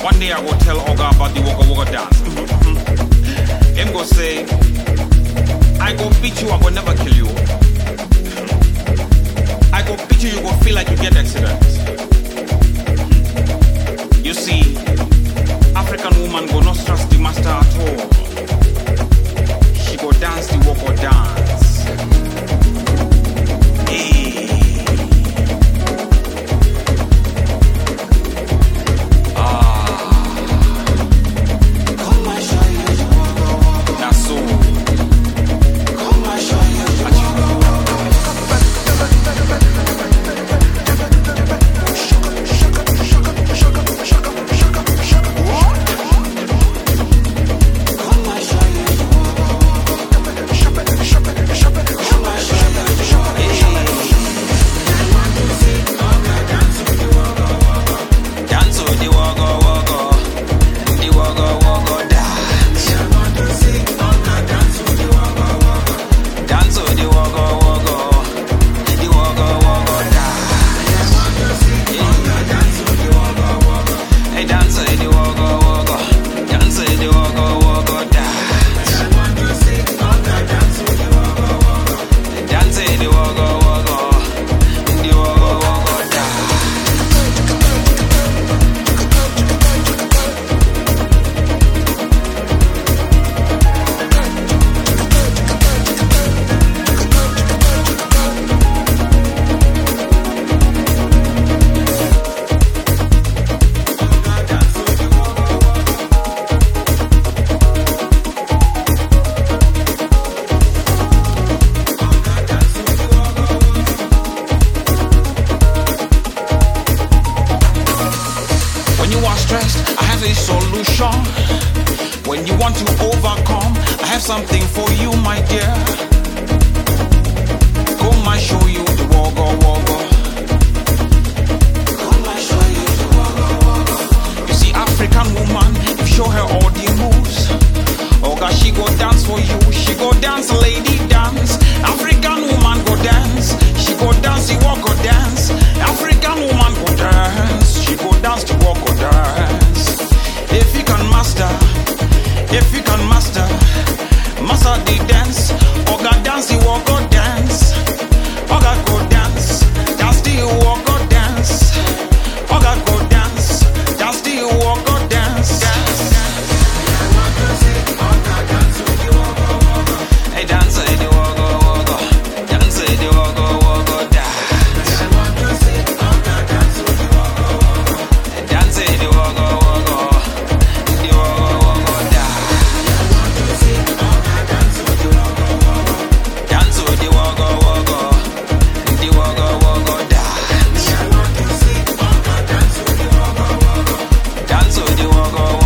One day I will tell Oga about the Waka Waka dance. Him go say, I go beat you, I go never kill you. I go beat you, you go feel like you get accident. You see, African woman go not trust the master at all. She go dance the Waka dance. Hey. That's so. Dance with the woggle woggle, the woggle woggle dance. Dance with the woggle woggle, the woggle woggle dance. Hey, dance with the woggle woggle, dance with the woggle woggle dance. Dance with the woggle woggle, the woggle woggle dance. When you are stressed, I have a solution. When you want to overcome, I have something for you, my dear. Come, I show you the woggle woggle. You see, African woman, if you show her all the moves, oh God, she go dance for you. She go dance, lady dance. African woman go dance. She go dance, the walk go dance. African woman go dance. She go dance, the walk go dance. If you can master, if you can master, master the dance. Oh God, dance, the walk go dance. Oh God, go dance, dance the walk go dance. Oh God, go dance, dance the walk go dance. Hey, dance with the woggle woggle, dance with the woggle woggle dance. Dance with the woggle woggle, the woggle woggle dance. Dance with the woggle woggle, the woggle woggle dance. Dance with the woggle